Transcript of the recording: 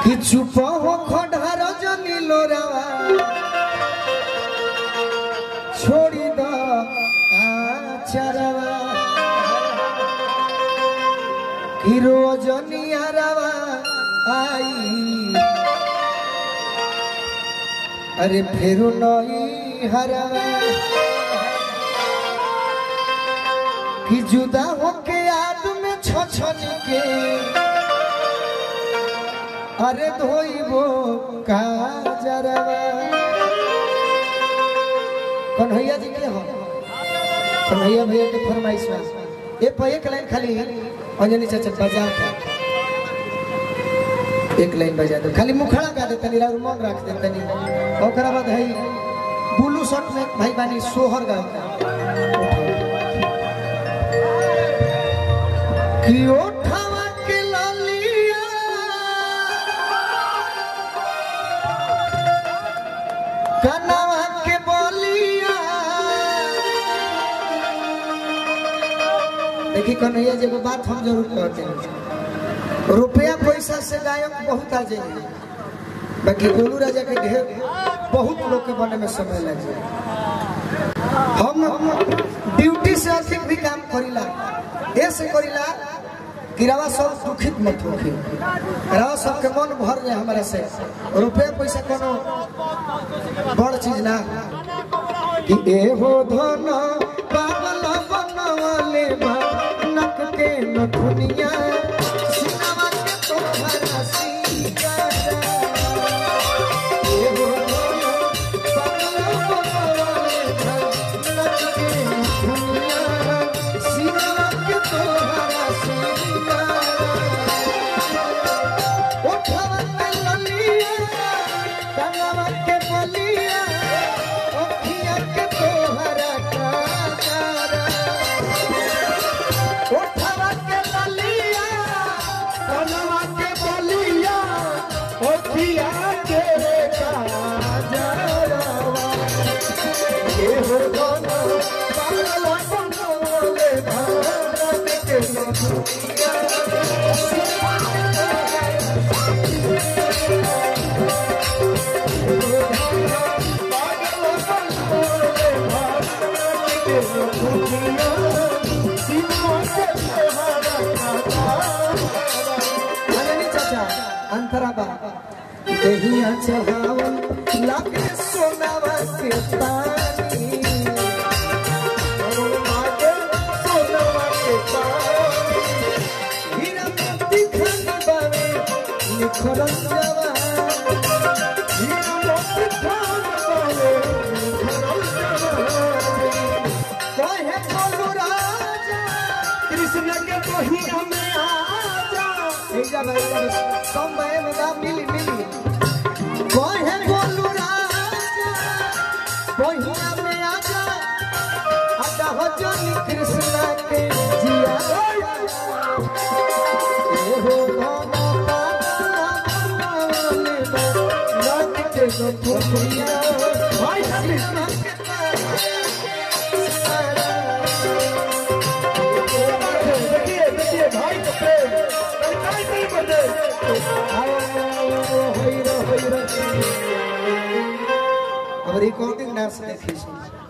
कि चुप हो खढ़ार जनी लोरावा छोड़ी द आचरवा कि रोजनी हरवा आई अरे फिर नई हरवा कि जुदा होके याद में छछन के अरे धोइबो काजरवा कन्हैया जी के हो कन्हैया भैया के फरमाइश बा ए पे एक लाइन खाली अंजनी चाचा बजा दे एक लाइन बजा दे खाली मुखड़ा गा दे तनी राउर मन रख दे तनी ओकरा बाद है ब्लू शर्ट में भाई बानी सोहर गा कि ओठवा के लालिया कनवा के बोलिया देखी कन्हैया जी एगो बात हम जरूर कहते हैं रुपया पैसा से गायक बहुत आ जाएंगे बाकी गोलू राजा के ढेर बहुत लोग के बने में समय लग जाए हम ड्यूटी से अधिक भी काम करीला ऐसे करीला कि रवा सब दुखित मत होखी रवा सबके मन भर जाए हमारा से रुपया पैसा कोनो बड़ चीज ना कि एहो धन पागल बनवले बा नक के नथुनिया सिनवा के तोहरा सिंगारा एहो धन पागल बनवले बा नक के नथुनिया सिनवा के तोहरा सिंगारा उठवा पे ललिया कनवा के बलिया ओखिया के तोहरा कारा उठवा के ललिया कनवा के बलिया ओखिया के काजरवा ये हो दोनों पागल बनोले भारत के दुनिया दहिया चढ़ावन लागे सोनावा के पानी लागे सोनावा के पानी हीरा मोती खान बावे निखरन जावा हीरा मोती खान बावे निखरन जावा कहे बोलू राजा कृष्ण के बहिया में आजा एजा भाई कम भाई में ना मिली मिली कहे बोलू राजा बहिया में आजा अदा हो जनी कृष्ण के जिया ए हो गाना पागल बनवले बा, नाच के गठुरिया भाई कृष्ण के देखिए देखिए भाई को प्रेम लड़काई नहीं बदले अब रिकॉर्डिंग डांस देखी